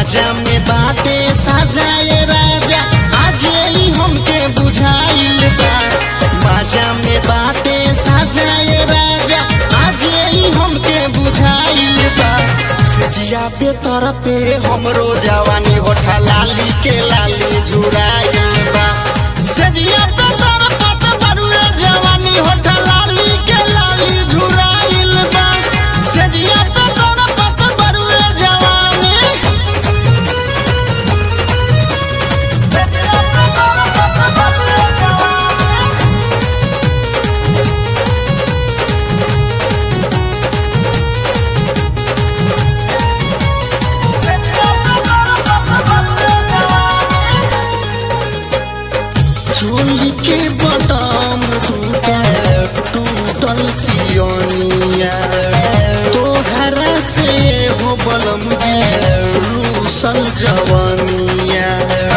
बाजा में बाटे सजाए राजा आज ई हमके बुझाइल बा बाजा में बाटे सजाए राजा आज ई हमके बुझाइल बा सजिया पे तर पे हमरो जवानी होठा लाली के लाली झुराइल बा सजिया पे तर पत बरुए जवानी होठा लाली के लाली झुराइल बा सजिया पे तर पत बरुए जवानी चोली के बदाम टूटल टूटल सियोनिया तोहरा से हो बलम जी रूसल जवानिया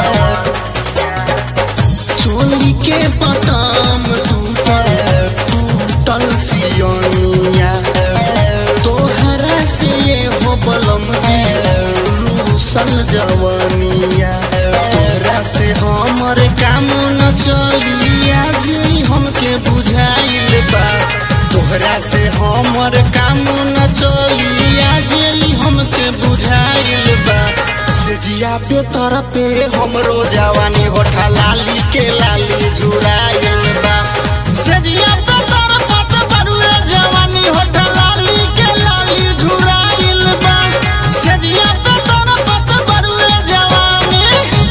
चोली के बदाम टूटल टूटल सियोनिया तोहरा से हो बलम जी रूसल जवानिया तोहरा से हमर काम न चली आज ई हमके बुझाइल बा तोहरा से हमर काम न चली आज ई हमके बुझाइल बा से जिया पे तर पे हमरो जवानी होठा लाली के लाली झुराइल बा से जिया पे तर पत बरुए जवानी होठा लाली के लाली झुराइल बा से जिया पे तर पत बरुए जवानी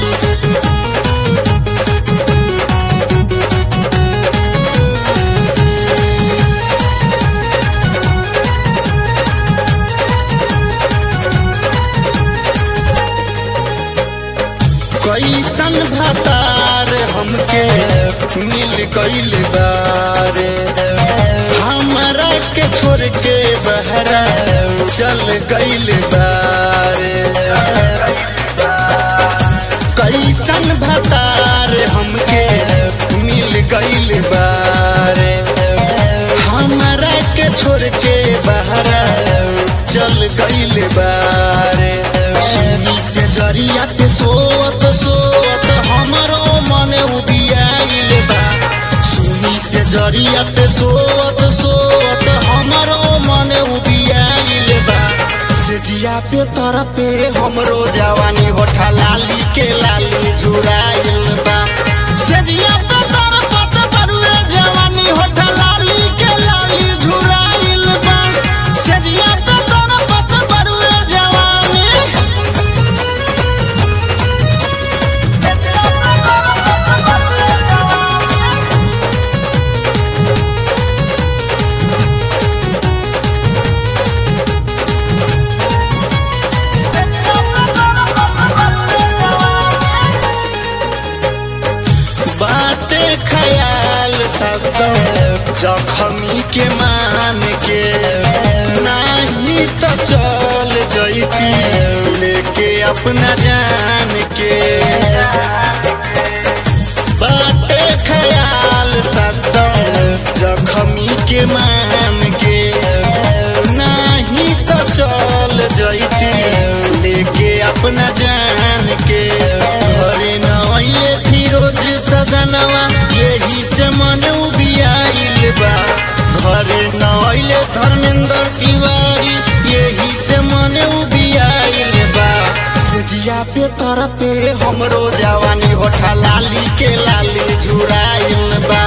कैसन भतार हमके मिल गइल बारे हमरा के छोड़ के बहरा चल गइल बारे कैसन भतार हमके मिल गइल बारे हमरा के छोड़ के बहरा चल गइल बारे सुनी से जरिया पे सोत सोत हमरो मन उबियाइल बा सुनी से जरिया पे सोत सोत हमरो मन उबियाइल बा से जिया पे तर पे हमरो जवानी होठा लाली के लाली झुराइल बा से जिया पे तर पत बरुए जवानी होठा लाली के लाली झुराइल बा से जिया पे तर पत बरुए जवानी बाटे ख्याल सब जखमी के मान के नाही तो चल जैती लेके अपना जान के बाटे ख्याल सब जखमी के मान के नाही तो चल जैती लेके अपना जान के घरे न अइले फिरोज सजनवा यही से मन उबियाइल बा घरे न अइले धर्मेंद्र तिवारी यही से मन उबियाइल बा से जिया पे तर पे हमरो जवानी होठा लाली के लाली झुराइल बा